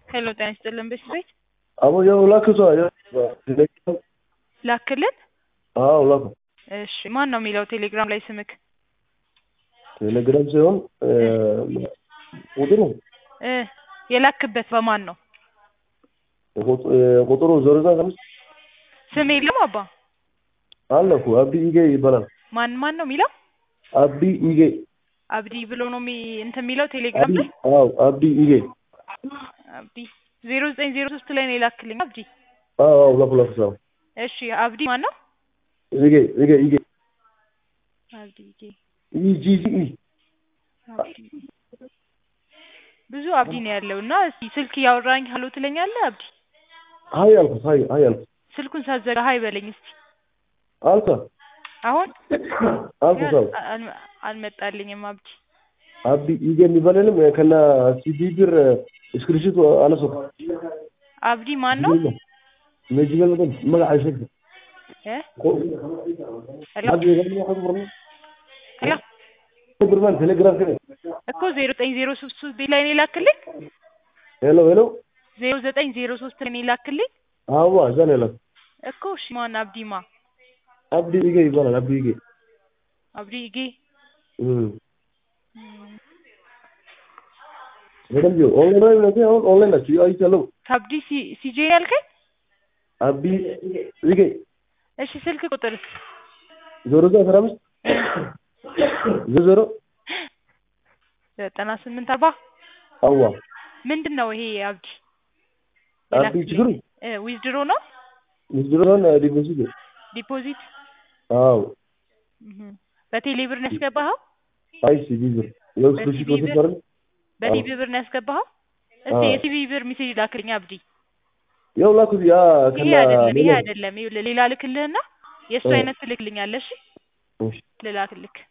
ሄሎ ጤና ይስጥልን ቤት አቦ ያው ላክቷ ላክልን። አዎ ላኩ። እሺ ማን ነው የሚለው ቴሌግራም ላይ ስምክ? ቴሌግራም ሳይሆን ቁጥሩ እ የላክበት በማን ነው? ቁጥሩ ዜሮ ዘጠኝ አምስት ስም የለም አባ አለ እኮ አብዲ ኢጌ ይባላል። ማን ማን ነው የሚለው? አብዲ ኢጌ አብዲ ብሎ ነው የሚ እንትን የሚለው ቴሌግራም ላይ አዎ አብዲ ኢጌ አብዲ ዜሮ ዘጠኝ ዜሮ ሶስት ላይ ነው የላክልኝ አብዲ። አዎ አዎ ላኩ ላኩ ሰው እሺ አብዲ ማን ነው? ኢጌ ኢጌ ኢጌ አብዲ ኢጌ ኢ ጂ ጂ ኢ አብዲ ብዙ አብዲ ነው ያለው እና እስኪ ስልክ እያወራኝ ሀሎ ትለኛለህ አብዲ? ሀይ አልኩት ሀይ ሀይ አልኩት ስልኩን ሳዘጋ ሀይ በለኝ እስኪ አልኩ አሁን አልኩ ሰው አል- አልመጣልኝም አብዲ። አብዲ ኢጌ የሚባለንም ከና ሲዲ ብር ስክሪንሾት አነሱ አብዲ ማን ነው? ነጅበል በጣም መጋ አይሸክ እ ሄሎ አብዲ ገኝ ሐضر ሄሎ ብርማን ቴሌግራም ከ እኮ ዜሮ ዘጠኝ ዜሮ ሶስት ቤት ላይ ነው የላክልኝ። ሄሎ ሄሎ ዜሮ ዘጠኝ ዜሮ ሶስት ላይ ነው የላክልኝ አዋ እዛ ነው ያለው እኮ እሺ ማን አብዲማ አብዲ ኢጌ ይባላል አብዲ ኢጌ አብዲ ኢጌ እም በደንብ ይኸው ኦንላይን ላይ ነው አሁን ኦንላይን ናቸው አይቻለሁ ከአብዲ ሲ- ሲጄ ነው ያልከኝ? አብዲ ኢጌ እሺ ስልክ ቁጥርስ? ዜሮ ዘጠኝ አስራ አምስት ዜሮ ዜሮ ዘጠና ስምንት አርባ አዋ ምንድን ነው ይሄ አብዲ? አብዲ ችግሩ ዊዝድሮ ነው ምስድሮን ዲፖዚት ዲፖዚት? አዎ እህ በቴሌ ብር ነው ያስገባኸው? አይ ሲዲ ብር ያው ስክሪንሾት በሲዲ ብር? ወሰድ አይደል በቲቪ ብር ነው ያስገባኸው? እስቲ አዎ። የቲቪ ብር ሜሴጅ ላክልኝ አብዲ። ያው ላኩት ያ ይሄ ከና አይደለም ይሄ ሌላ አይደለም ይኸውልህ ሌላ ልክልህና የእሱ እ። አይነት ትልክልኛለሽ እሺ ልላክልክ